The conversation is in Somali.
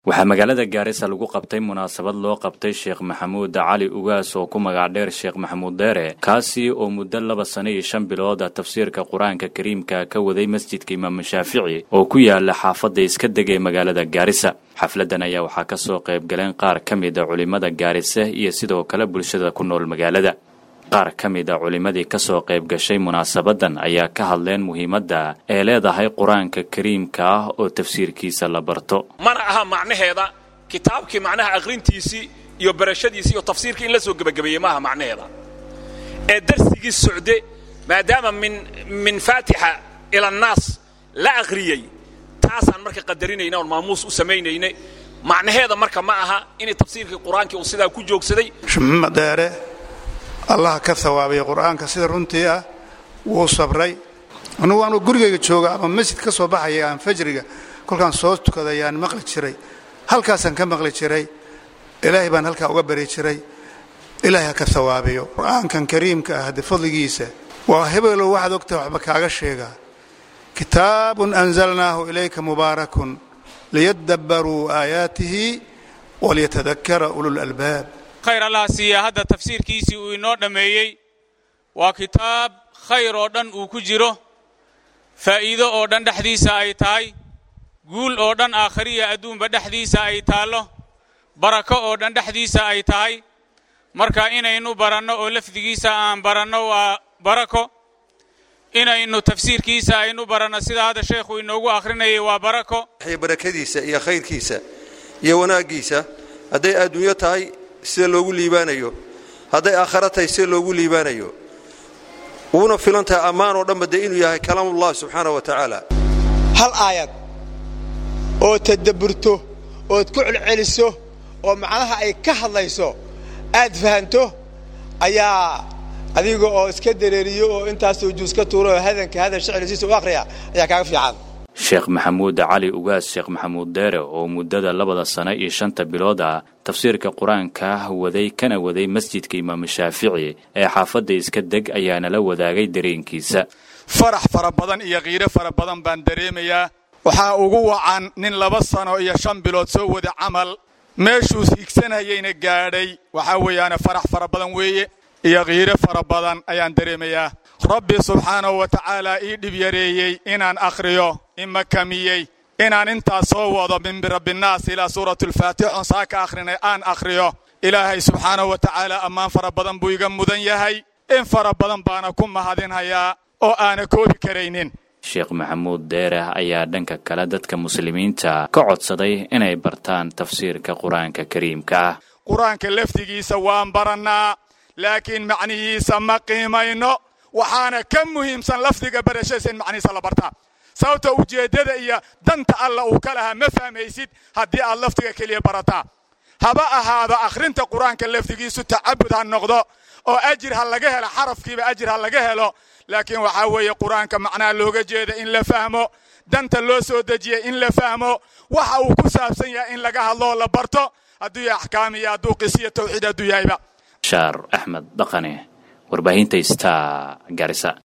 waxaa magaalada gaarisa lagu qabtay munaasabad loo qabtay sheekh maxamuud cali ugaas oo ku magac dheer sheekh maxamuud deere kaasi oo muddo laba sano iyo shan bilooda tafsiirka qur-aanka kariimka ka waday masjidka imaamu shaafici oo ku yaala xaafadda iska deg ee magaalada gaarisa xafladdan ayaa waxaa ka soo qayb galeen qaar ka mid a culimmada gaarisa iyo sidoo kale bulshada ku nool magaalada qaar ka mid a culimmadii ka soo qayb gashay munaasabaddan ayaa ka hadleen muhiimadda ee leedahay qur-aanka kariimka ah oo tafsiirkiisa la barto mana aha macnaheeda kitaabkii macnaha aqrintiisii iyo barashadiisii iyo tafsiirkii in la soo gebagabeeyey maaha macnaheeda ee darsigii socde maadaama min min faatixa ila annaas la aqriyey taasaan marka qadarinayna oon maamuus u samaynaynay macnaheeda marka ma aha inay tafsiirkii qur-aankii uu sidaa ku joogsaday maxamed allah ka hawaabaya qur'aanka sida runtii ah wuu sabray anugu anuu gurigayga jooga ama masjid ka soo baxaya aan fajriga kolkaan soo tukaday aan maqli jiray halkaasaan ka maqli jiray ilaahay baan halkaa uga bari jiray ilaahay ha ka hawaabiyo qur'aankan kariimka ah de fadligiisa waa hebelow waxaad ogtahay waxba kaaga sheegaa kitaabun anzalnaahu ilayka mubaarakun liyadabbaruu aayaatihi walyatadakara ululalbaab khayr allah siiya hadda tafsiirkiisii uu inoo dhammeeyey waa kitaab khayr oo dhan uu ku jiro faa'iido oo dhan dhexdiisa ay tahay guul oo dhan aakhariya adduunba dhexdiisa ay taallo barako oo dhan dhexdiisa ay tahay marka inaynu baranno oo lafdigiisa aan baranno waa barako inaynu tafsiirkiisa aynu baranno sida hadda sheekhu inoogu akhrinayay waa barako barakadiisa iyo khayrkiisa iyo wanaaggiisa hadday adduunyo tahay sida loogu liibaanayo hadday aakhara tahay sida loogu liibaanayo wuuna filan tahay ammaan oo dhanba dee inuu yahay kalaamullahi subxaana wa tacaala hal aayad oo tadabburto ood ku celceliso oo macnaha ay ka hadlayso aad fahanto ayaa adiga oo iska dareeriyo oo intaasoo juus ka tuuro oo hadanka hadan shicilisiisa u akhriya ayaa kaaga fiican sheekh maxamuud cali ugaas sheekh maxamuud deere oo muddada labada sano iyo shanta bilood ah tafsiirka qur-aanka waday kana waday masjidka imaamu shaafici ee xaafadda iska deg ayaana la wadaagay dareenkiisa farax fara badan iyo qiiro fara badan baan dareemayaa waxaa ugu wacan nin laba sano iyo shan bilood soo wada camal meeshuu hiigsanayayna gaadhay waxaa weeyaane farax fara badan weeye iyo qiiro fara badan ayaan dareemayaa rabbi subxaanahu wa tacaala ii dhib yareeyey inaan akhriyo imakamiyey inaan intaas soo wado min birabbinnaas ilaa suuratulfaatix oon saa ka akhrinay aan akhriyo ilaahay subxaanahu wa tacaala ammaan fara badan buu iga mudan yahay in fara badan baana ku mahadinhayaa oo aana koobi karaynin sheekh maxamuud deere ayaa dhanka kale dadka muslimiinta ka codsaday inay bartaan tafsiirka qur-aanka kariimka ah qur-aanka lafdigiisa waan barannaa laakiin macnihiisa ma qiimayno waxaana ka muhiimsan lafdiga barashadiisa in macnihiisa la bartaa sababta ujeeddada iyo danta alla uu ka lahaa ma fahmaysid haddii aad lafdiga keliya barataa haba ahaado akhrinta qur-aanka lafdigiisu tacabud ha noqdo oo ajir ha laga helo xarafkiiba ajir ha laga helo laakiin waxaa weeye qur-aanka macnaha looga jeeda in la fahmo danta loo soo dejiya in la fahmo waxa uu ku saabsan yahay in laga hadloo la barto hadduu yahay axkaam iyo hadduu qisiyo tawxiid hadduu yahayba shaar axmed dhaqane warbaahinta sta garisa